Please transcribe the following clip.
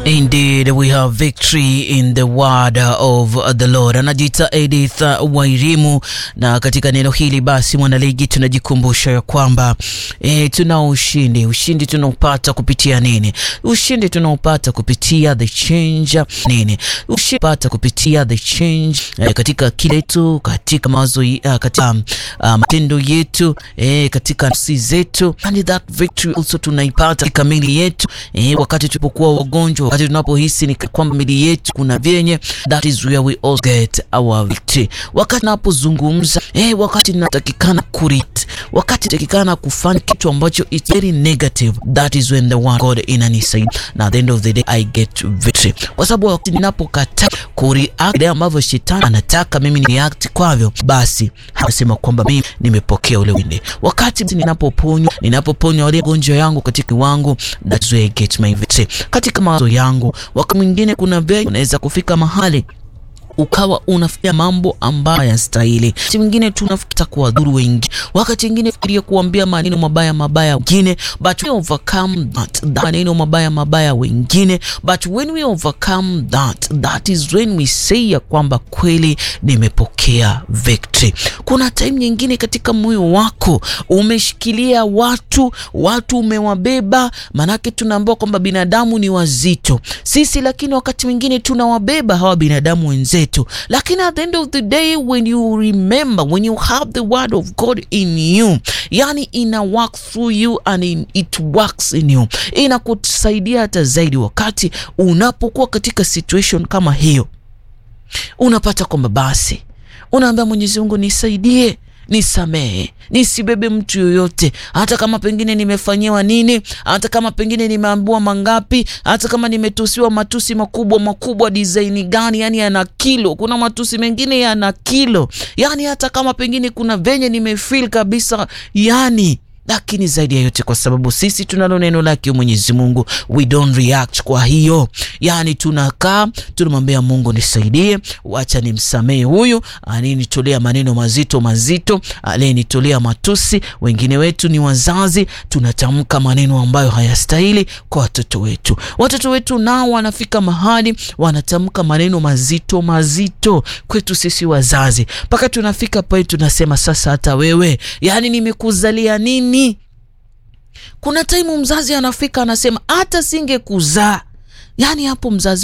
Indeed, we have victory in the word of the Lord. Anajiita Edith Wairimu, na katika neno hili basi, mwanaligi, tunajikumbusha ya kwamba e, tuna ushindi. Ushindi tunaopata kupitia nini? Ushindi tunaopata kupitia the change nini? Ushindi pata kupitia the change e, katika kile tu, katika mawazo, uh, katika uh, matendo yetu e, katika nafsi zetu, and that victory also tunaipata katika mili yetu e, wakati tulipokuwa wagonjwa, wakati tunapohisi ni kwamba mili yetu kuna vyenye, that is where we all get our victory. Wakati tunapozungumza eh, wakati natakikana kurit, wakati natakikana kufanya kitu ambacho it's very negative, that is when the one God inanisaidia, na at the end of the day I get victory, kwa sababu wakati ninapokataa kureact ile ambavyo shetani anataka mimi ni react kwavyo, basi anasema kwamba mimi nimepokea ule winde. Wakati ninapoponywa, ninapoponywa wale gonjwa yangu katika kiwango, that's where I get my victory. Katika mawazo yangu, wakati mwingine kuna vile unaweza kufika mahali ukawa unafanya mambo ambayo hayastahili. Wakati mwingine tunafuta kuwadhuru wengi, wakati mwingine fikiria kuambia maneno mabaya mabaya wengine, but we overcome that, that maneno mabaya mabaya wengine, but when we overcome that, that is when we say ya kwamba kweli nimepokea victory. Kuna time nyingine katika moyo wako umeshikilia watu, watu umewabeba, manake tunaambiwa kwamba binadamu ni wazito sisi, lakini wakati mwingine tunawabeba hawa binadamu wenzetu lakini at the end of the day when you remember when you have the word of God in you, yani ina work through you and in, it works in you, inakusaidia hata zaidi wakati unapokuwa katika situation kama hiyo, unapata kwamba basi unaambia Mwenyezi Mungu nisaidie nisamehe, nisibebe mtu yoyote, hata kama pengine nimefanyiwa nini, hata kama pengine nimeambiwa mangapi, hata kama nimetusiwa matusi makubwa makubwa design gani, yani yana kilo. Kuna matusi mengine yana kilo, yani hata kama pengine kuna venye nimefeel kabisa, yani lakini zaidi ya yote, kwa sababu sisi tunalo neno lake Mwenyezi Mungu, we don't react. Kwa hiyo yani tunakaa tunamwambia Mungu, nisaidie, wacha nimsamehe huyu alinitolea maneno mazito mazito, aliyenitolea matusi. Wengine wetu ni wazazi, tunatamka maneno ambayo hayastahili kwa watoto wetu. Watoto wetu nao wanafika mahali wanatamka maneno mazito mazito kwetu sisi wazazi, mpaka tunafika pale tunasema sasa, hata wewe yani nimekuzalia nini? Kuna taimu mzazi anafika anasema hata singekuzaa. Yani hapo mzazi